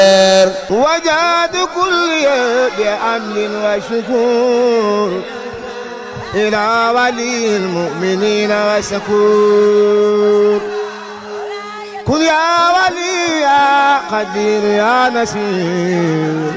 وجاد كل بأمن وشكور إلى ولي المؤمنين وشكور قل يا ولي يا قدير يا نسير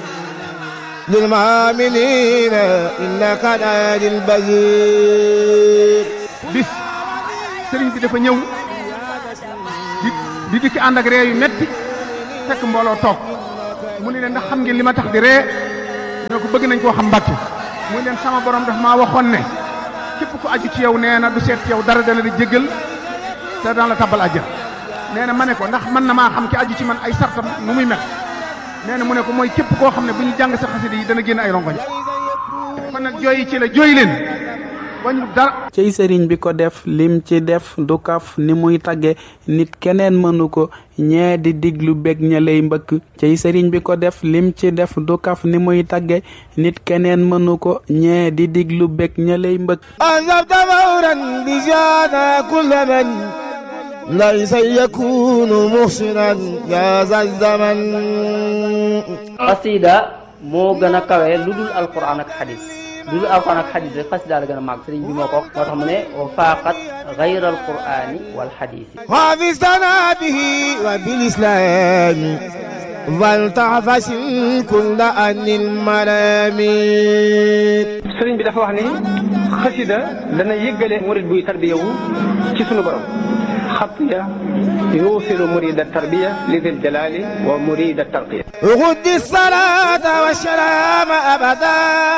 للمؤمنين إنك نادي البشير bis sëriñ bi dafa ñëw di di dikki ànd ak ree yu metti fekk mbooloo toog mu ne leen ndax xam ngeen li ma tax di ree ñoo ko bëgg nañ koo xam mbàkke mu ne leen sama borom daf maa waxoon ne képp ku aju ci yow nee na du seet ci yow dara dana di jéggal te daan la tabbal àjjana nee na ma ne ko ndax mën na maa xam ki aju ci man ay sartam nu muy mel nee na mu ne ko mooy képp koo xam ne bu ñu jàng sa xasida yi dana génn ay rongoñ kon nag jooyi ci la jooy leen wañu dara cey sëriñ bi ko def lim ci def du kaf ni muy tagge nit keneen mënu ko ñee di diglu bég ña lay mbëkk cey sëriñ bi ko def lim ci def du kaf ni muy tagge nit keneen mënu ko ñee di diglu bég ña lay mbëkk أنزلت فورا بجانا كل من ليس يكون محسنا يا ذا الزمن xasida moo gën a kawe lu dul alquran ak xadis lu dul alquran ak xadis rek xasida la gën a màgg sëriñ bi moo ko wax moo tax mu ne wa faaqat gayra alqurani wal xadisi حافظتنا به وبالإسلام فلتعفس كل أن الملامين sëriñ bi dafa wax ni xasida dana yëggale murid buy tarbiya wu ci sunu borom xatiya yuusilu murida tarbiya li dil jalali wa murida tarqiya غد الصلاة والسلام أبدا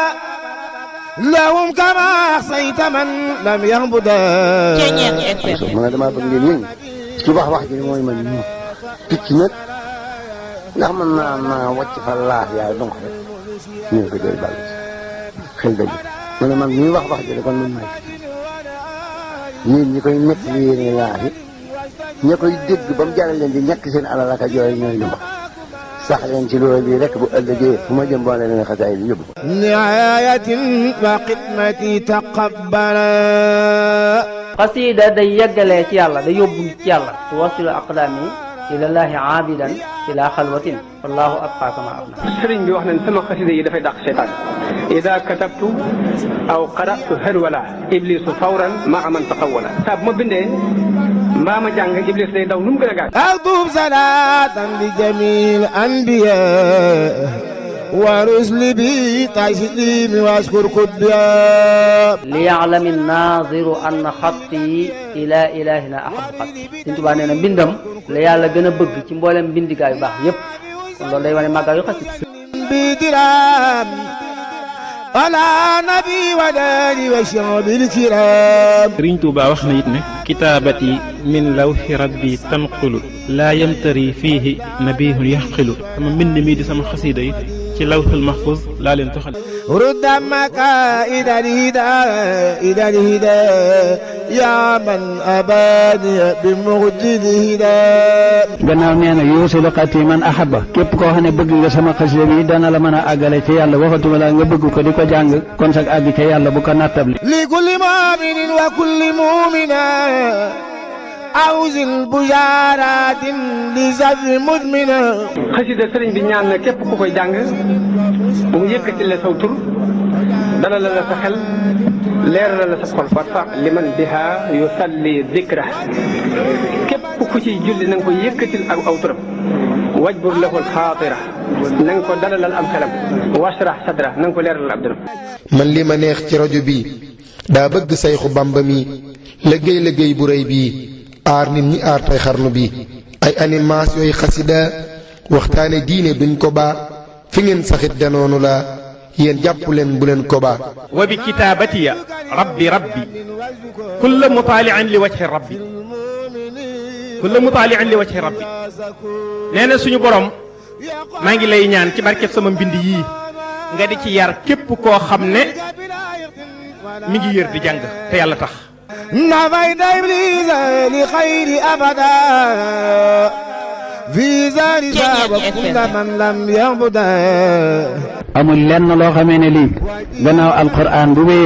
لهم كما أحصيت من لم يعبدا ma ne damaa bëgg ngeen yëngu ci wax wax ji mooy man ñu picc nag ndax mën naa naa wàcc fa laax yaay donc rek ñu ngi ko jël bàll xel dëgg ma ne man ñuy wax wax ji de kon man maay picc yéen ñi koy nekk li yéene laax yi ña koy dégg ba mu jaral leen di ñàkk seen alal ak a jooy ñooy lu ma sax leen ci loolu bii rek bu ëllëgee fu ma jëm boo leen xasaay bi yóbbu ko نعاية وخدمتي تقبلا xasida day yeggalee ci yàlla day yóbbu nit ci yàlla tuwasilu aqdaami ilallahi aabidan ila xalwatin wallahu abqa kama abna sëriñ bi wax nañ sama xasida yi dafay dàq seytaan ida katabtu aw qaratu harwala iblisu fawran maa man taqawala saa bu ma bindee mbaa ma jàng iblis day daw nu mu gën a gaaw أكتب صلاة لجميع الأنبياء ورسل بي تسليم واشكر كبيا liyaalami naziru anna xatti ila ilahina ahabu xatti Sëriñ Tuubaa nee na mbindam la yàlla gën a bëgg ci mboolem mbindigaa yu baax yépp kon loolu day wane màggaa yu xasida بدرام على نبي وداني وشعب الكرام sëriñ Tuuba wax na it ne kitaabati min lawxi rabbi tanqulu laa yamtari fiihi nabihun yaxqilu sama mbind mii di sama xasida yi ci lawxul mahfuz laa leen toxal رد مكائد الهدى إلى الهدى يا من أباني بمجد الهدى gannaaw nee na yuusilu xati man ahaba képp koo xam ne bëgg nga sama xasida bi dana la mën a àggale ci yàlla waxatuma la nga bëgg ko di ko jàng kon sag àgg ca yàlla bu ko nattable لكل مؤمن وكل مؤمنة أوز البشارات لزر مدمنة xasida sëriñ bi ñaan na képp ku koy jàng mu yëkkati la saw tur dalal la sa xel leeral la sa xol warfa liman biha yusalli dikra képp ku ciy julli na nga ko yëkkatil ak aw turam wajbur lahu alxaatira na nga ko dalalal am xelam washrah sadra na nga ko leeralal ab dëram man li ma neex ci rajo bi daa bëgg sayxu bamba mi liggéey liggéey bu rëy bii aar nit ñi aar tey xarnu bi ay animation yooyu xasida waxtaane diine duñ ko baa fi ngeen saxit danoonu la yéen jàpp leen bu leen ko baa wa bi kitaabatiya rabbi rabbi kulla mutaalian li wajhi rabbi kulla mutaalian li wajhi rabbi nee na suñu borom maa ngi lay ñaan ci barkeb sama mbind yii nga di ci yar képp koo xam ne mi ngi yër di jàng te yàlla tax نفيت إبليس لخير أبدا في ذلك وكل من لم يعبده amul lenn loo xamee ne lii gannaaw alquran bu wéyee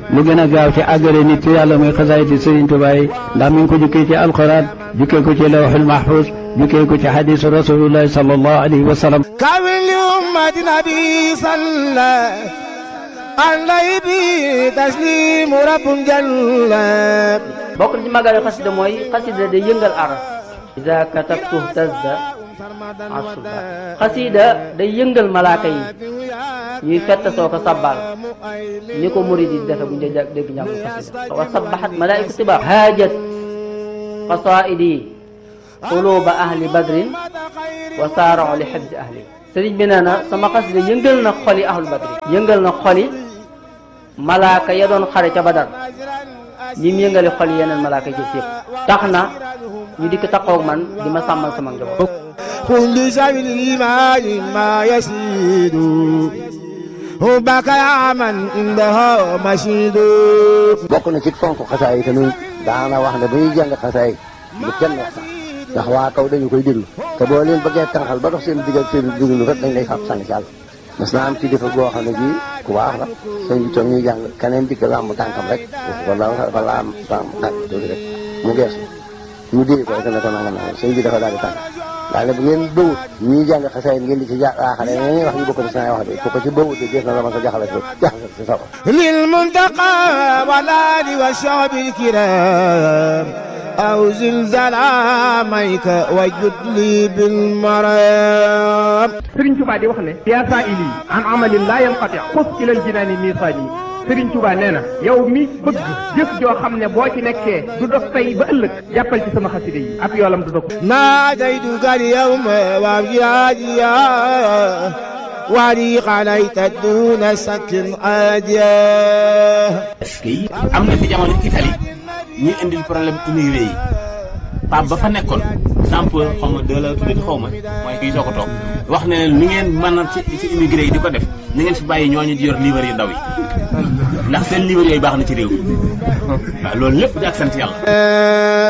lu gën a gaaw ci àggale nit ci yàlla muy xasaayiti Sëriñ Tuubaa yi ndax mi ngi ko jukkee ci alxuraan jukkee ko ci lawxul mahfuus jukkee ko ci xadiisu rasuulullahi sallallahu alayhi wa sallam كامل لأمة نبي صلى عليه به تسليم رب جل bokk na ci màggaale xasida mooy xasida day yëngal aras ida katabtu tazda asuba xasida day yëngal malaaka yi ñuy fett soo ko sabbal ni ko murid yi defe bu ñu dee dégg njàngum xasida wa sabbaxat malaaiku tiba haajat qasaidi quluba ahli badrin wa saarao li xibsi ahli sëriñ bi nee na sama xasida yëngal na xoli ahlu badrin yëngal na xoli malaaka ya doon xare ca badar ñi mu yëngale xol yeneen malaaka ci yëpp tax na ñu dikk taxaw man di ma sàmmal sama njaboot. كل شيء الإيمان ما يسيد هبك يا من عنده مشيد bokk na ci fonk xasaay tamit daana wax ne bu ñuy jàng xasaay bu kenn wax sax ndax waa kaw dañu koy déglu te boo leen bëggee tànqal ba dox seen digg ak seen déglu rek dañ lay fab sànni ci àll mas naa am ci defa goo xam ne bii ku baax la sëñ bi toog ñuy jàng keneen dikk làmb tànkam rek wala dafa laam laam tànk tuuti rek mu geesu ñu dee ko rek ne ko nangam nangam sëñ bi dafa daal di tànk daal ne bu ngeen bëwut ñuy jàng xasaay ngeen di ci jaaxale ñuy wax ñu bokk ci saa wax de ku ko ci bëwut de gis na la ma sa jaxale si jaxale si sa للمنتقى والآل والشعب الكرام أو زلزال عاميك وجد لي بالمرام Sëriñ Tuubaa di wax ne yaa saa ili an amalin laa yanqati xus ilal jinaani miisaani Sëriñ Tuubaa nee na yow mi bëgg jëf joo xam ne boo ci nekkee du dog tey ba ëllëg jàppal ci sama xaside yi ab yoolam du dog ناديتك اليوم وابجاديا ولي عليك دون سك عاديا est-ce que yi am na fi jamono Italie ñuy indil problème immigré yi Pape ba fa nekkoon Jean-Paul xaw ma de la tuddati xaw ma mooy kii soo ko toog wax ne leen ni ngeen mën a ci ci immigré yi di ko def ni ngeen fi bàyyi ñooñu di yor livre yu ndaw yi ndax seen livre yooyu baax na ci réew mi waaw loolu lépp di ak sant yàlla